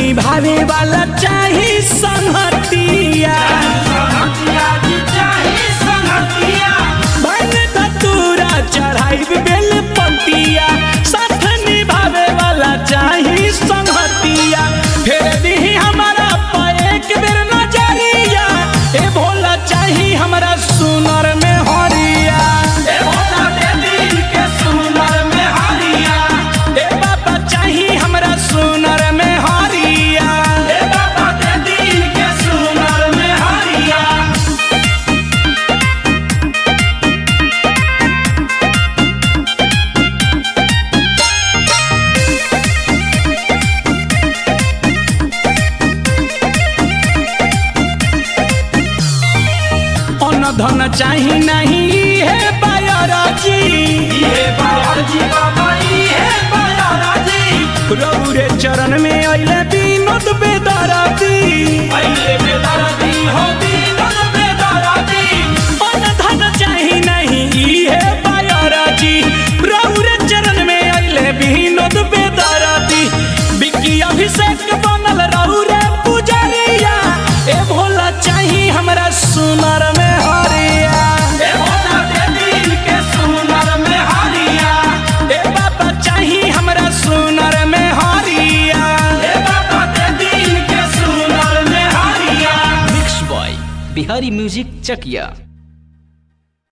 निभावे वाला चाही संगतिया बन धतूरा चढ़ाई बेल पतिया साथ निभावे वाला चाही संगतिया फेर दी हमारा पे एक बेर नजरिया ए भोला चाही हमरा सुनर में हरिया ए भोला दे दिल के सुनर में हरिया ए बाबा चाही हमरा सुनर में हरिया ए बाबा दे दिल के सुनर में हरिया अन्न धन चाही नहीं हे बायराजी हे बायराजी बाबा हे बायराजी रौरे चरण में अइले विनोद बेदराती अइले बेदराती हो विनोद बेदराती अन्न धन चाही नहीं हे बायराजी रौरे चरण में अइले विनोद बेदराती बिक्की अभिषेक बनल रौरे पुजरिया ए भोला चाही हमरा सुनर में हरिया ए भोला दे दिल के सुनर में हरिया ए बाबा चाही हमरा सुनर में हरिया ए बाबा दे दिल के सुनर में हरिया mix by Bihari music Chakiya